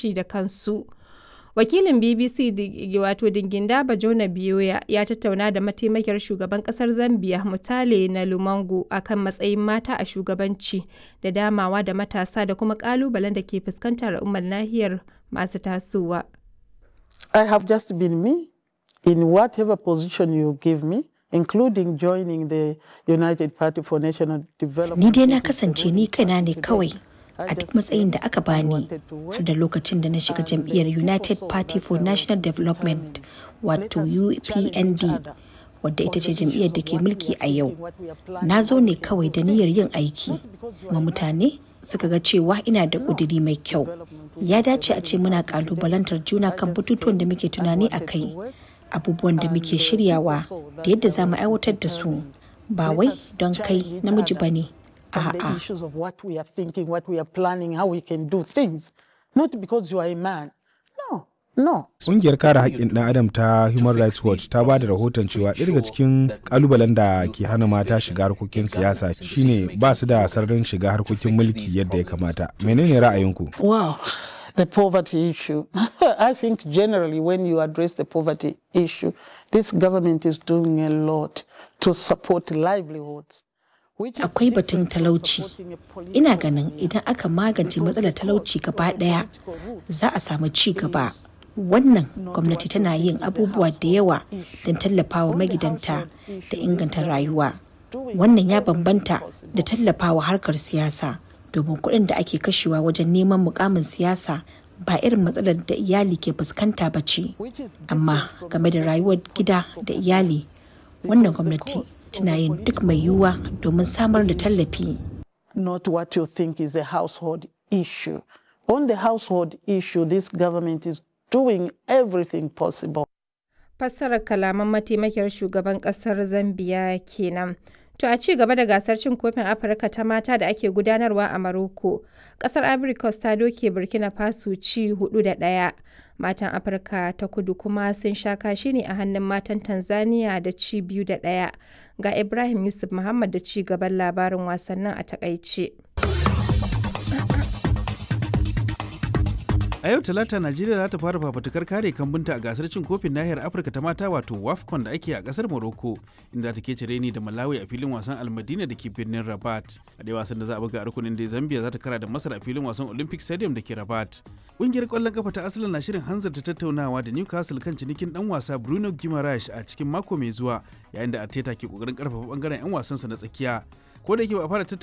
'yanci da kansu. Wakilin BBC wato Dinginda Bajona Biyoya ya tattauna da mataimakiyar shugaban kasar Zambia Mutale na Lumango akan matsayin mata a shugabanci da damawa da matasa da kuma kalubalen da ke fuskantar al'ummar nahiyar masu tasowa. I have just been me in whatever position you give me. including joining the United Party for National Development. Ni dai na kasance ni kaina ne kawai a duk matsayin da aka bani har da lokacin da na shiga jam'iyyar United Party for National Development wato UPND wadda ita ce jam'iyyar da ke mulki a yau. Na zo ne kawai da niyyar yin aiki, kuma mutane suka ga cewa ina da ƙuduri mai kyau. Ya dace a ce muna ƙalubalantar juna kan batutuwan da muke tunani a kai. abubuwan da muke shiryawa da yadda za mu aiwatar da su ba wai don kai namiji ba ne a'a Ƙungiyar kare haƙƙin ɗan adam ta Human Rights Watch ta ba da rahoton cewa ɗaya daga cikin ƙalubalen da ke hana mata shiga harkokin siyasa shine ba su da sararin shiga harkokin mulki yadda ya kamata. Menene ra'ayinku? Wow. the poverty issue. I think generally when you address the poverty issue, this government is doing a lot to support livelihoods. Akwai batun talauci. Ina ganin idan aka magance matsalar talauci gaba ɗaya za a samu ci gaba. Wannan gwamnati tana yin abubuwa da yawa don tallafawa magidanta da inganta rayuwa. Wannan ya bambanta da tallafawa harkar siyasa. domin kuɗin da ake kashewa wajen neman mukamin siyasa ba irin matsalar da iyali ke fuskanta ba ce amma game da rayuwar gida da iyali wannan gwamnati tana yin duk mai yiwuwa domin samar da tallafi not what you think is a household issue on the household issue this government is doing everything possible fassarar kalaman mataimakiyar shugaban kasar zambia kenan To a ci gaba da gasar cin kofin Afirka ta mata da ake gudanarwa a Maroko, kasar Ivory Coast ta doke Burkina Faso ci hudu da ɗaya. Matan Afirka ta kudu kuma sun sha kashi ne a hannun matan Tanzania da ci biyu da ɗaya. Ga Ibrahim Yusuf Muhammad da ci gaban labarin wasannin a takaice. a yau talata najeriya za ta fara fafatukar kare kambunta a gasar cin kofin nahiyar afirka ta mata wato wafcon da ake a kasar morocco inda ta ke cire ni da malawi a filin wasan almadina da ke birnin rabat a dai wasan da za a buga a rukunin da zambia za ta kara da masar a filin wasan olympic stadium da ke rabat ƙungiyar ƙwallon kafa ta asalin na shirin hanzarta tattaunawa da newcastle kan cinikin dan wasa bruno guimaraes a cikin mako mai zuwa yayin da arteta ke kokarin karfafa bangaren 'yan wasansa na tsakiya ko da yake ba a fara